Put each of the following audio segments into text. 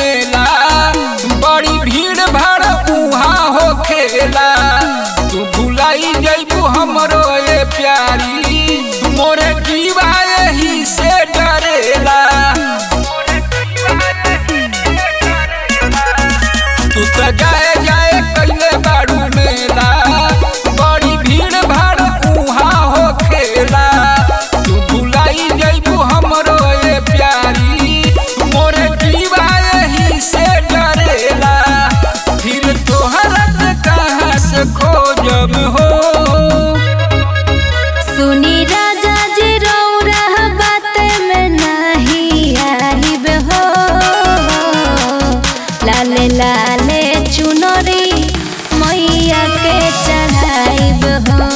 मेला बड़ी भीड़ भाड़ उहाँ हो खेला तू भुलाई जैबू हमरो ये प्यारी मोरे जीवा यही से डरेला तू त जाए जाए कैले बाड़ू मेला बड़ी भीड़ भाड़ उहाँ हो खेला तू भुलाई जैबू हमरो ये प्यारी मोरे जीवा यही से डरेला फिर तोहरा के कहाँ से खोजब हो सुनी राजा जी रौरा बात में नहीं आइब हो लाले लाले चुनरी मैया के चढ़ाइब हो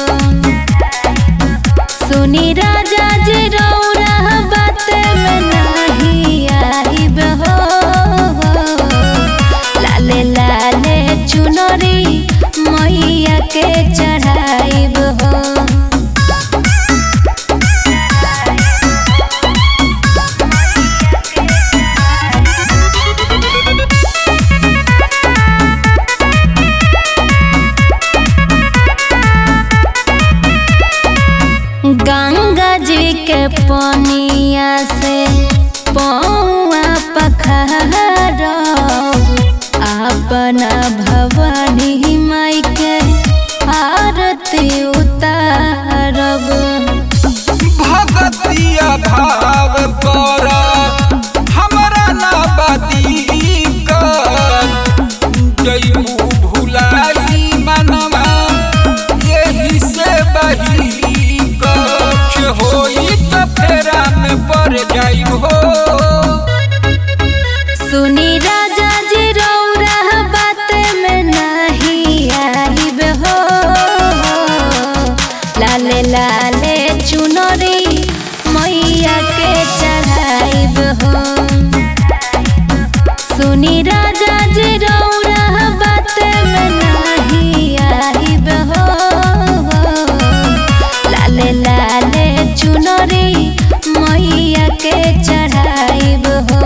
सुनी राजा जी रौरा बात में नहीं आइब हो लाले लाले चुनरी मैया के चढ़ाइब हो गंगा जी के पनिया से पौआ पखार अपना भवानी माई के आरती उतारब भगतिया भाव कर हमरा ना बाती कर जैबू भुलाई मनवा यही से बही कछ होई त फेरा में पड़ जाइब हो सुनी राजा जी रौरा बात में नहीं आइब हो लाले लाले चुनरी मैया के चढ़ाइब हो सुनी राजा जी रौरा बात में नहीं आइब हो लाले लाले चुनरी मैया के चढ़ाइब हो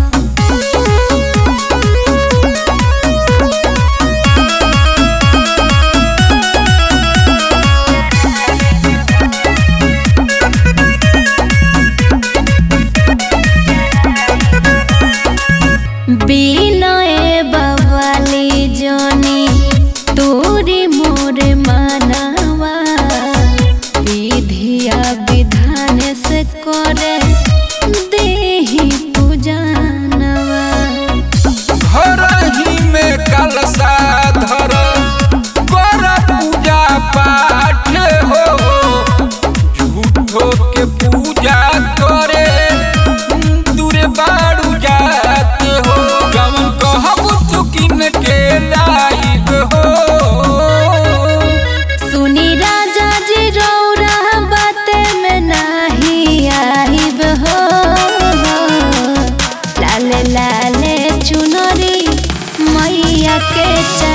বিনয়ে বাবালি জনি তোরি মোরে মানাवा विधिया विधान से करे देही पूजनवा घर ही में कलशा धर कर पूजा पाठ हो झूठो के पूजा करे दूर बाड़ू जात हो गमन कहब चुकिन के लाइब हो सुनी राजा जी रौरा बात में नहीं आइब हो लाले लाले चुनरी मैया के चढ़